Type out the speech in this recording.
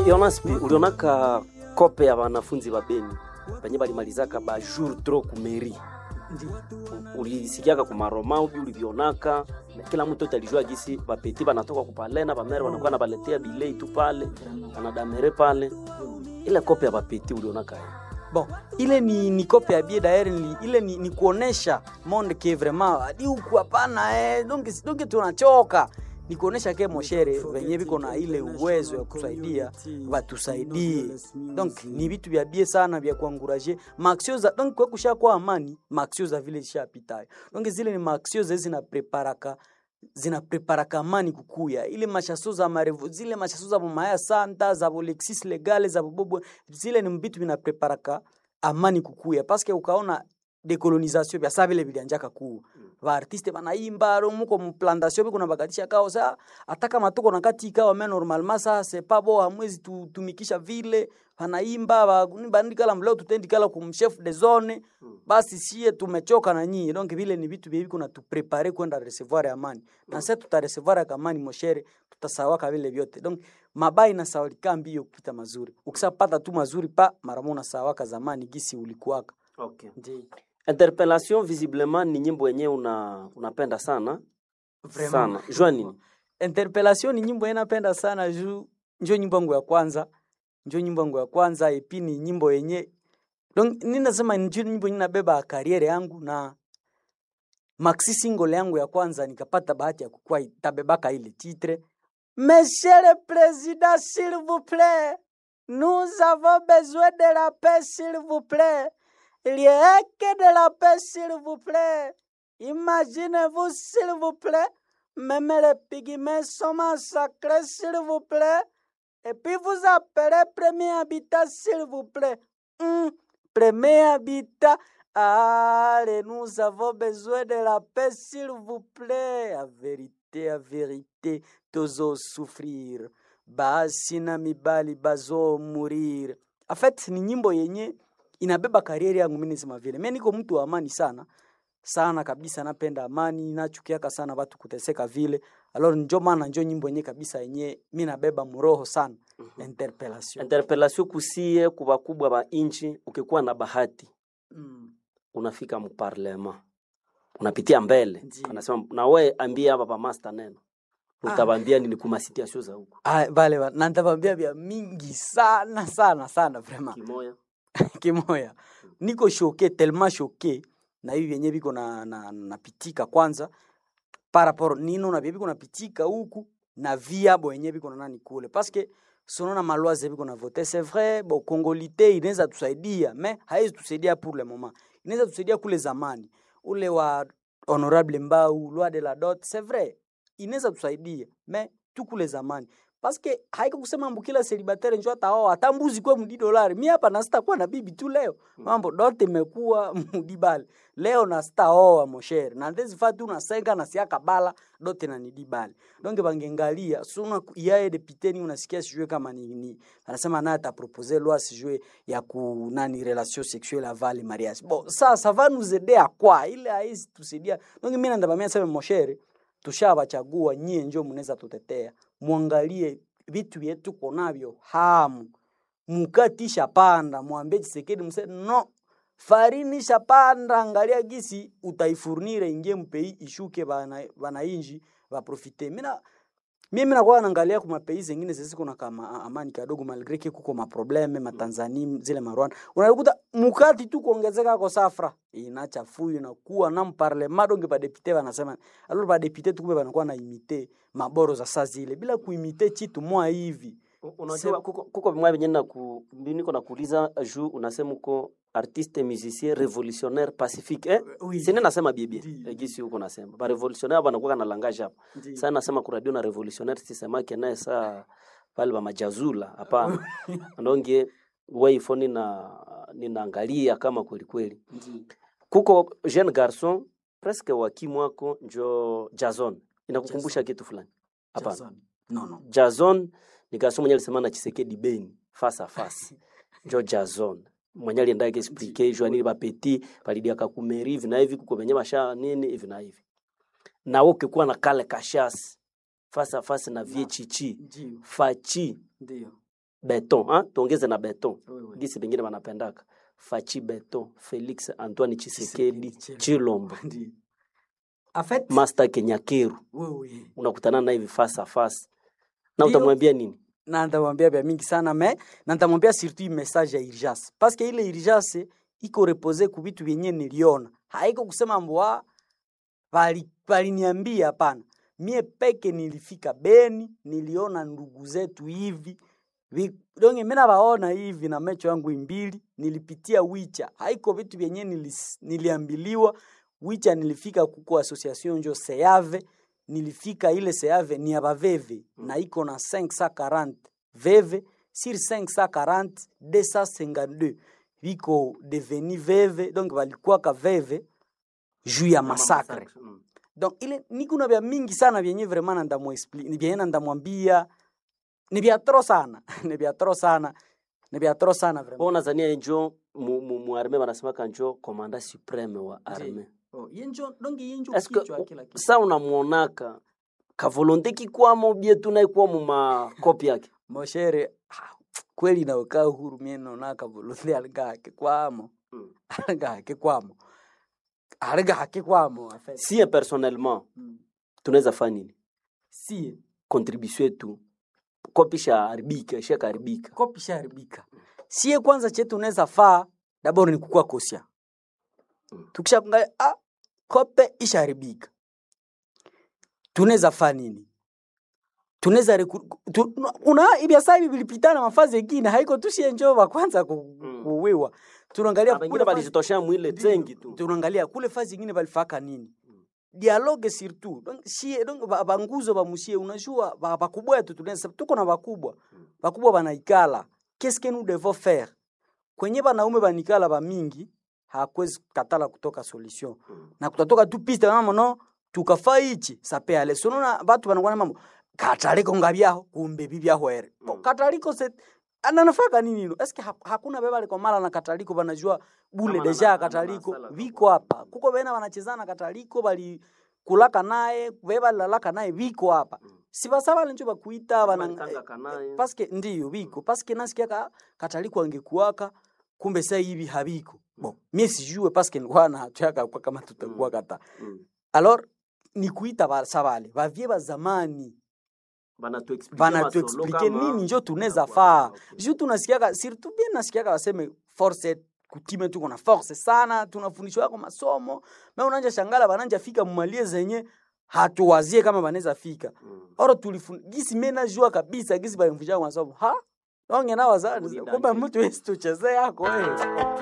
Yonaspi, ulionaka kope ya wanafunzi wa Beni penye balimalizaka ba jour trop kumeri ulisikiaka kumaroma ubi ulivionaka kila mtu yote alijua gisi bapeti banatoka kupalena bamere wanakuwa nabaletea bilei tu pale banadamere pale ile kope ya bapeti ulionaka ye bon ile ni, ni kope ya bie daer ni, ile ni, ni kuonesha monde ke vraiment adi huku hapana eh, donc donc tunachoka ni kuonesha ke moshere venye viko na ile uwezo ya kusaidia watusaidie donc ni vitu vya bie sana vya kuanguraje maaksio za donc kwa kusha kwa amani maaksio za vile zishapitayo donc zile ni maaksio zezi zinapreparaka zinapreparaka amani kukuya ile mashaso za marevo zile mashaso za bomaya santa za bolexis legale za bobobo zile ni vitu vinapreparaka amani kukuya paske ukaona decolonisation vya saa vile vilianjaka kuu vaartiste banaimba ro muko mplantation biko nabakatisha kao sa ataka matuko na kati ikawa me normalement sa c'est pas bon hamwezi tutumikisha vile banaimba ba bandikala mleo tutendikala kum chef de zone basi sie tumechoka na nyinyi donc vile ni vitu vile kuna tuprepare kwenda recevoir amani na sasa tutarecevoir amani moshere tutasawaka vile vyote donc mabai na sawalika mbio kupita mazuri ukisapata tu mazuri pa mara moja sawaka zamani gisi ulikuwaka okay. Ndiyo. interpellation visiblement ni nyimbo yenyewe una, unapenda sana Vraiment. sana jua nini interpellation ni nyimbo yenapenda sana juu njo nyimbo yangu ya kwanza njo nyimbo yangu ya kwanza epi ni nyimbo yenye donc ninasema njo nyimbo yenye nabeba kariere yangu na maxi single yangu ya kwanza nikapata bahati ya kukua itabebaka ile titre Monsieur le Président, s'il vous plaît, nous avons besoin de la paix, s'il vous plaît. Il y a que de la paix, s'il vous plaît. Imaginez-vous, s'il vous plaît, même les pygmées sont massacrés, s'il vous plaît. Et puis vous appelez premier habitat, s'il vous plaît. Hum, premier habitat. Allez, nous avons besoin de la paix, s'il vous plaît. À vérité, à vérité, tozo souffrir. Basi na mibali bazo mourir. En fait, ni nyimbo yenye inabeba karieri yangu mimi nisema vile. Mimi niko mtu wa amani sana sana kabisa, napenda amani, nachukiaka sana watu kuteseka vile. Alors njo maana njo nyimbo yenye kabisa yenye mimi nabeba muroho sana interpellation. interpellation kusie kubakubwa ba inchi ukikuwa na bahati Mm. unafika mparlema unapitia mbele Ndiyo. anasema na we ambia hapa pa master neno utabambia nini kuma situation za huko Ah, vale vale, na nitawambia vya mingi sana sana sana vraiment kimoya kimoya niko shoke tellement shoke na hivi vyenye viko na, na, napitika kwanza par rapport nino na vye viko napitika huku na viabo yenye viko na nani kule paske sonona malwaze viko na vote c'est vrai bo kongolite inaweza tusaidia me haiwezi tusaidia pour le moment inaweza tusaidia kule zamani ule wa honorable mbau loi de la dot c'est vrai inaweza tusaidia me tu kule zamani paske haiko kusema mambo kila celibatere njo ataoa hata mbuzi kwa mdi dolari mi hapa na sitakuwa na bibi tu leo mambo dote imekuwa mudibale leo na sitaoa moshere na ndezi fatu na senga na siaka bala dote na nidibale donc bangengalia suna yaye deputeni unasikia sijue kama ni, ni anasema naye atapropose loi sijue ya ku nani relation sexuelle avant le mariage bon ça ça va nous aider à quoi ile haisi tusaidia donc mimi ndabamia sema moshere tushawachagua nyie njo mnaweza tutetea mwangalie vitu vyetu konavyo hamu mukati shapanda mwambie Chisekedi mse no farini shapanda angalia gisi utaifurnire ingie mpei ishuke bana banainji baprofite mina mimi nakuwa naangalia kuma pei zingine zisiko na kama a- amani kadogo malgré que kuko maprobleme matanzania zile marwanda unakuta mukati tu kuongezeka kwa safra inachafuyu inakuwa na mparlema donge badepite banasema alors badepite tu kumbe banakuwa na imite maboro za saa zile bila kuimite chitu mwa hivi unajua kuko, kuko vimwa venye na ku, niko nakuuliza juu unasema uko artiste musicien révolutionnaire pacifique eh? Oui. sine nasema bibie Ndiyo. eh, gisi huko nasema ba révolutionnaire banakuwa na langage hapo Ndiyo. sasa nasema ku radio na révolutionnaire sisemake naye saa pale ba majazula hapana ndonge waifo nina ninaangalia kama kweli kweli kuko jeune garçon presque wakimwako njo Jason inakukumbusha kitu fulani hapana Jason. no no Jason ni garçon mwenye alisema na Chisekedi Beni face à face njo Jason mwenye alienda explique jua nini bapeti palidia kakumeri hivi na hivi kuko benye basha nini hivi na hivi na wewe ukikuwa na kale kashasi face à face na vie chichi ndio fachi ndio beton ha? tuongeze na beton Oui, oui. gisi bengine banapendaka fachi beton felix antoine chisekedi Tshisekedi, chilombo Ndiyo. En fait, master kenyakeru oui, oui. unakutana naye hivi face à face na Ndio. utamwambia nini na nitamwambia vya mingi sana me na nitamwambia surtout hii message ya urgence parce que ile urgence iko repose ku vitu vyenye niliona haiko kusema mbwa bali baliniambia hapana mie peke nilifika Beni niliona ndugu zetu hivi Vi- donge mimi nawaona hivi na macho yangu mbili nilipitia wicha haiko vitu vyenye nilis, niliambiliwa wicha nilifika kuko association njo seave nilifika ile seave ni ya baveve na iko na 540 veve sur 540 252 viko deveni veve donc balikuwaka veve juu ya masakre Mm. donc ile nikuna vya mingi sana vyenye vraiment na ndamuexpli- ni vyenye na ndamwambia ni vya tro sana ni vya tro sana ni vya tro sana vraiment Wewe unazania njo mu, mu, mu arme banasemaka njo komanda supreme wa arme oh, yenjo donc yenjo Eske kichwa kila kitu sa unamwonaka kavolonte kikwamo bie tunaikuwa mu makopi yake moshere ah, kweli naukaa huru mie nonaka volonte aligake kwamo Mm. aligake kwamo aligake kwamo en fait. sie personnellement Mm. tunaweza fanya nini sie contribution yetu kopi shaharibika ishakaharibika kopi sharibika sie kwanza chetu unaweza faa dabord ni kukua kosia Mm. tukisha kuangalia ah, kope isharibika tunaweza faa nini tunaweza reku- tu, una ibiasa hivi vilipitana mafazi engine haiko tushie njoo wa kwanza ku, Mm. kuwiwa tunaangalia Na wengine kule fazi- balijitoshea mwile tengi tu tunaangalia kule fazi ingine balifaka nini Mm. dialogue surtout donc sie donc ba- banguzo bamusie unajua ba- bakubwa yetu tunaweza tuko na bakubwa Mm. bakubwa banaikala qu'est-ce que nous devons faire kwenye banaume banikala bamingi hakwezi katala kutoka solution Mm. na kutatoka tu piste mama no tukafa ichi sape ale sonona batu banakuwa na mambo kataliko ngabyaho kumbe bibyaho ere Mm. kataliko se ananafaka nini no eske ha, hakuna beba liko mala na kataliko banajua bule Kama deja na- na- kataliko na sala viko kwa- hapa kuko bena banachezana kataliko bali kulaka naye beba lalaka naye viko hapa Mm. sibasaba lenjo bakuita bana Balikangaka naye. paske ndiyo biko paske nasikia ka kataliko angekuwaka kumbe sasa hivi habiko bon mie sijue paske nilikuwa na hataka kwa kama tutakuwa Mm. kata Mm. alors ni kuita basa bale bavye ba zamani Banatuexplique banatuexplike masolo kama- nini njo tunaweza Inakuwa- faa okay. ju tunasikiaka surtout bien nasikiaka baseme force kutime tuko na force sana tunafundishwa yako masomo me unanja shangala bananja fika mumalie zenye hatuwazie kama banaweza fika Mm. oro tulifun gisi mimi najua kabisa gisi balimfundisha kwa masomo ha onge na wazazi Ni kumbe danger. mtu wesi tuchezee yako wewe